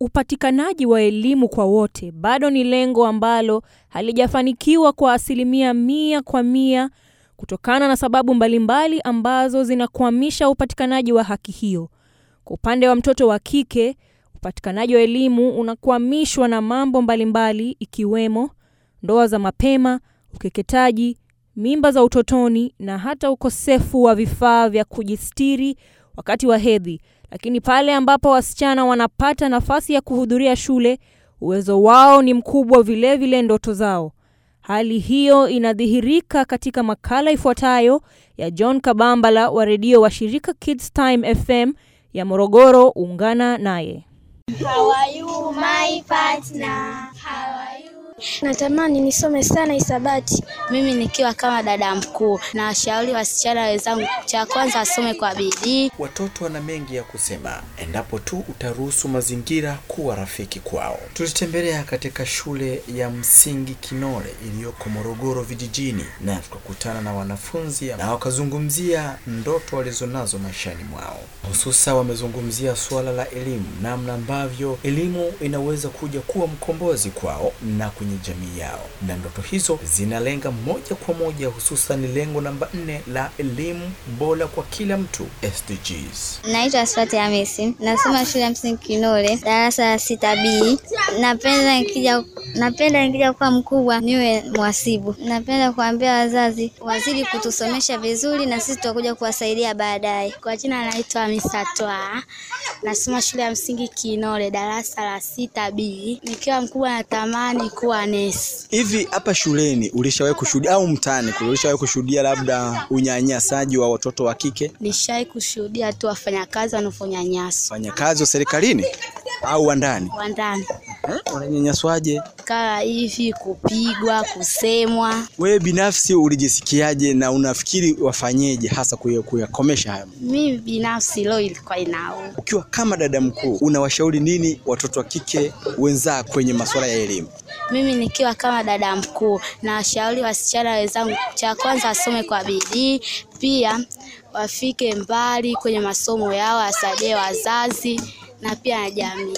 upatikanaji wa elimu kwa wote bado ni lengo ambalo halijafanikiwa kwa asilimia mia kwa mia kutokana na sababu mbalimbali ambazo zinakwamisha upatikanaji wa haki hiyo. Kwa upande wa mtoto wa kike, upatikanaji wa elimu unakwamishwa na mambo mbalimbali ikiwemo ndoa za mapema, ukeketaji, mimba za utotoni na hata ukosefu wa vifaa vya kujistiri wakati wa hedhi. Lakini pale ambapo wasichana wanapata nafasi ya kuhudhuria shule, uwezo wao ni mkubwa, vilevile vile ndoto zao. Hali hiyo inadhihirika katika makala ifuatayo ya John Kabambala wa redio wa shirika Kids Time FM ya Morogoro. Ungana naye. How are you my partner? How are you? Natamani nisome sana hisabati. Mimi nikiwa kama dada mkuu, na washauri wasichana wenzangu, cha kwanza wasome kwa bidii. Watoto wana mengi ya kusema endapo tu utaruhusu mazingira kuwa rafiki kwao. Tulitembelea katika shule ya msingi Kinole iliyoko Morogoro vijijini, na tukakutana na wanafunzi na wakazungumzia ndoto walizonazo maishani mwao, hususa wamezungumzia suala la elimu, namna ambavyo elimu inaweza kuja kuwa mkombozi kwao na kwenye jamii yao, na ndoto hizo zinalenga moja kwa moja, hususan lengo namba nne la elimu bora kwa kila mtu SDGs. Naitwa Asfati Hamisi, nasoma shule ya msingi Kinole, darasa la sita B. Napenda nikija napenda nikija kuwa mkubwa niwe mhasibu. Napenda kuambia wazazi wazidi kutusomesha vizuri, na sisi tutakuja kuwasaidia baadaye. Kwa jina naitwa Hamisa Twa, nasoma shule ya msingi Kinole, darasa la sita B. Nikiwa mkubwa natamani kuwa nesi. Hivi hapa shuleni ulishawahi kushuhudia au mtaani kule ulishawahi kushuhudia labda unyanyasaji wa watoto wa kike? Nishawahi kushuhudia tu wafanyakazi wanaofanya nyaso Wafanyakazi wa serikalini au wa ndani? wa ndani Eh, Wananyanyaswaje? kama hivi, kupigwa, kusemwa. Wewe binafsi ulijisikiaje na unafikiri wafanyeje hasa kuya- kuyakomesha hayo? Mimi binafsi leo ilikuwa inauma. Ukiwa kama dada mkuu, unawashauri nini watoto wa kike wenzako kwenye masuala ya elimu? Mimi nikiwa kama dada mkuu, na washauri wasichana wenzangu, cha kwanza wasome kwa bidii, pia wafike mbali kwenye masomo yao, wasaidie wazazi na pia na jamii.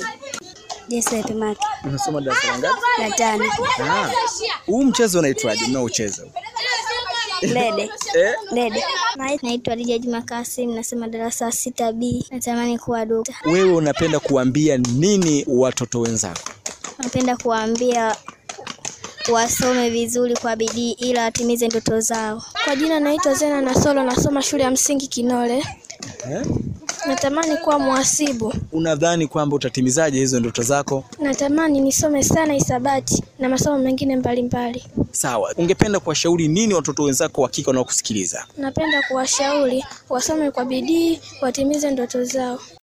Jesse Maki Unasoma darasa la ngapi? la tano. Ah. Huu mchezo unaitwaje mnaocheza? Lede. Eh? Lede. Naitwa Hadija Juma Kasim, nasema darasa sita B. Natamani kuwa dokta. Wewe unapenda kuambia nini watoto wenzako? Napenda kuwaambia wasome vizuri kwa bidii ili watimize ndoto zao. Kwa jina naitwa Zena Nasolo, nasoma shule ya msingi Kinole. Eh? Natamani kuwa mhasibu. Unadhani kwamba utatimizaje hizo ndoto zako? Natamani nisome sana hisabati na masomo mengine mbalimbali. Sawa. Ungependa kuwashauri nini watoto wenzako wa kike wanaokusikiliza? Napenda kuwashauri wasome kwa bidii, watimize ndoto zao.